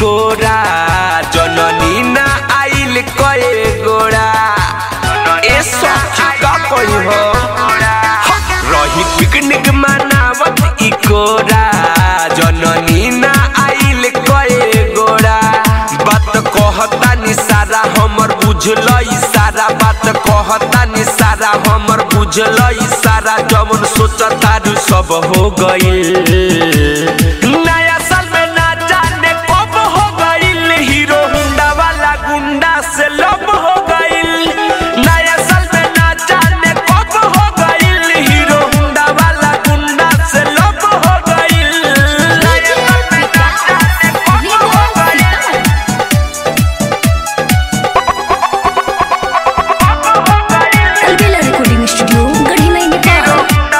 कोरा जननी ना आइल कए गोरा ए सखी का कही हो रही पिकनिक मनावत ई कोरा जननी ना आइल कए गोरा बात कहता नि सारा हमर बुझल सारा बात कहता नि सारा हमर बुझल सारा जवन सोचता रू सब हो गइल नया साल में ना जाने कब हो गइल हीरो हुंडा वाला गुंडा से लब हो गइल नया साल में ना जाने कब हो गइल हीरो हुंडा वाला गुंडा से लब हो गइल नया साल में ना जाने कब हो गइल अलबेला रिकॉर्डिंग स्टूडियो गढ़ी में नेपाल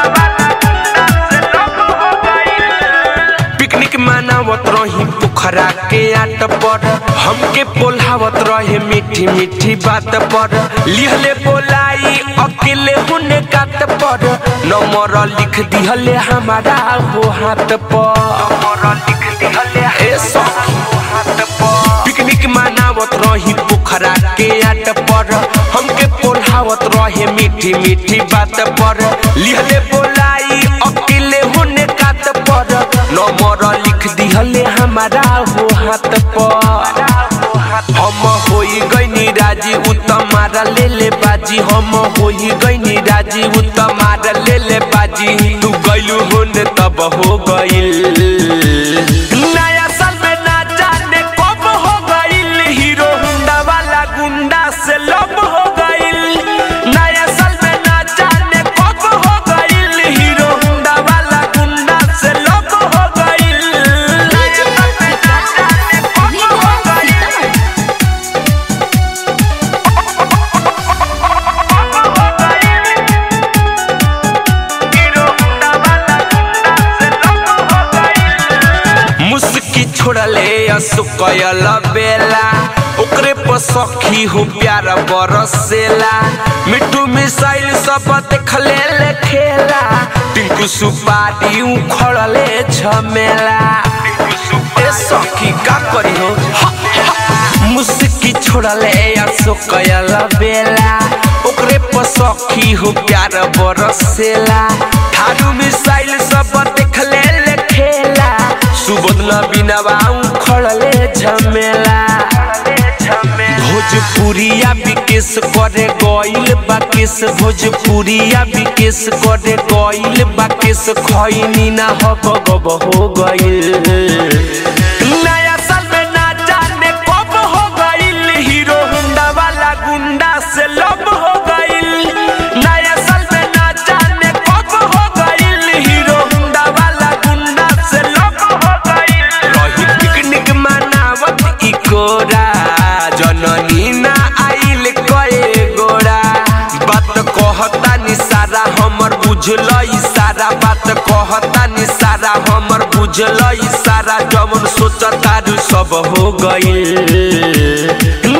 पिकनिक मनावत रही पोखरा के आट पर हमके पोल्हावत रहे मीठी मीठी बात पर लिहले बोलाई अकेले होने कात पर नंबर लिख दिहले हमारा हो हाथ पर लिख दिहले ए सखी हाथ पर पिकनिक मनावत रही पोखरा के आट पर हमके पोल्हावत रहे मीठी मीठी बात पर लिहले बोलाई अकेले होने कात पर नंबर लिख दिहले हमारा हो हाथ पर हम होई गईनी राजी उ तमारा ले ले बाजी हम होई गईनी राजी उ तमारा ले ले बाजी तू गइलू होने तब हो गइल नया साल में ना जाने कब हो गइल हीरो हुंडा वाला गुंडा से लब हो गइल नया साल में ना जाने कब हो गइल हीरो हुंडा वाला गुंडा से लब हो गइल नया साल में ना जाने कब हो गइल मुस्की छोड़ले असुकयल बेला ओकरे पर सखी हो प्यार बरसेला मिठू मिसाइल सब देखले ले खेला टिंकू सुपारी उखड़ले झमेला ए सखी का करी हो मुस्की छोड़ले असुकयल बेला ओकरे पर सखी हो प्यार बरसेला थारू मिसाइल सब देखले ले खेला सुबोध न बिनवा उखड़ले झमेला भोजपुरिया विकेश करे गइल बाकेश भोजपुरिया विकेश करे गइल बाकेश खैनी ना हक गब हो गइल नया साल में ना जाने कब हो गइल हीरो हुंडा वाला गुंडा से लब हो गइल नया साल में ना जाने कब हो गइल हीरो हुंडा वाला गुंडा से लब हो गइल रही पिकनिक मनावत ई कोरा जननी ना आइल कए गोरा बात कहता नि सारा हमर बुझल सारा बात कहता नि सारा हमर बुझल सारा जवन सोचता रू सब हो गइल